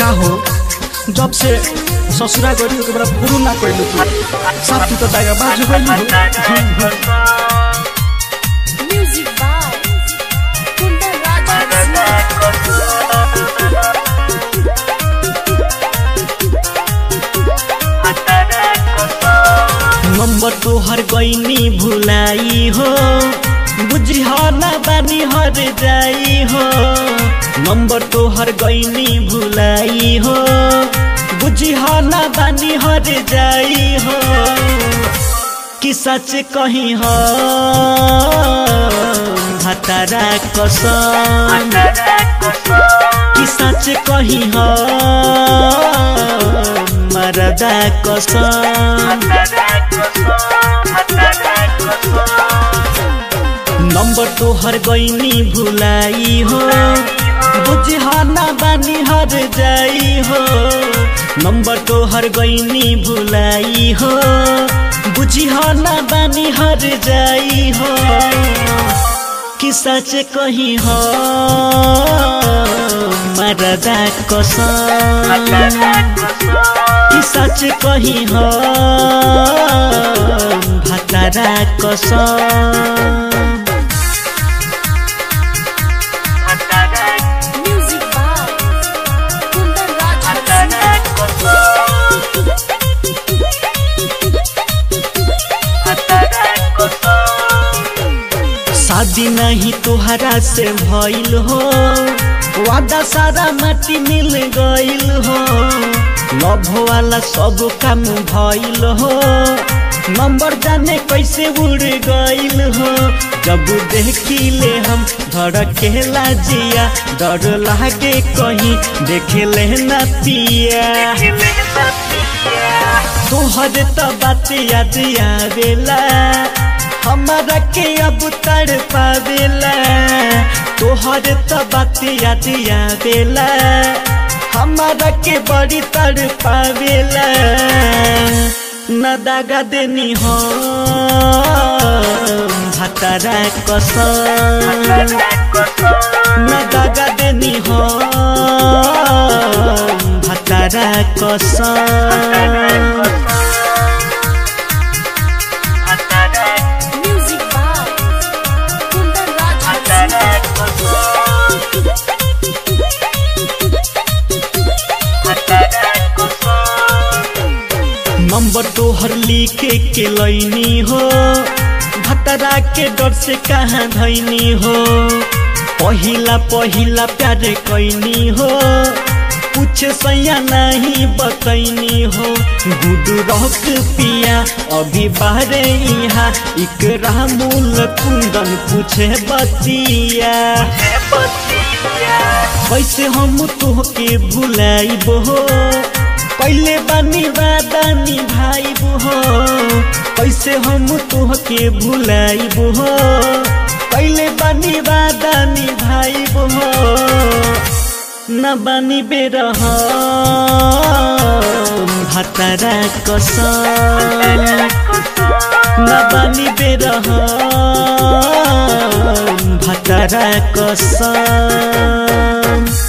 का हो जब से ससुरा गरी ओके बड़ा पुरू ना कइलु तू साफ तू तो दागा बाजू गइलु Music by Kundan Raja number तोहर गईनी भुलाई हो बुझी ना बानी हर जाई हो नंबर तोहर गईनी भुलाई हो बुझी ना बानी हर जाई हो कि सच कही हो भतारा कसम कि सच कही हो मरदा कसम नंबर तोहर गईनी भुलाई हो बुझाना बानी हर जाई हो नंबर तोहर गईनी भुलाई हो बुझाना बानी हर जाई हो कि सच कही हो मरदा कसम कि सच कही हो भतरा कसम Music by Kundan Raja शादी नहीं तोहरा से भइल हो वादा सारा माटी मिल गइल हो लव वाला सब काम भइल हो नंबर जाने कैसे उड़ गइल हो जब देखिले हम धड़केला जिया डर लागे कहीं देखे ना पिया तोहर त बात याद आवेला हमारा के अब तड़ पावेला तोहर त बात याद आवेला हमारा के बड़ी तड़ पावेला न दागा देनी हो भतरा कसम न दागा देनी हो भतरा कसम Music by Kundan Raja number तोहर लिखे के लैनी हो भतरा के डर से कहाँ धैनी हो पहिला पहिला प्यार कैनी हो कुछ सैया नहीं बतैनी हो गुड रख पिया अभी बाहरे यहाँ इकरा मूल कुंदन पूछे बतिया कैसे हम तोहके भुलाइब हो पहले बानी वादा निभाइब हो कैसे हम तोहके भुलाइब हो पहले बानी वादा निभाइब हो न बानी बेरह भतरा कसम न बानी बेरह भतरा कसम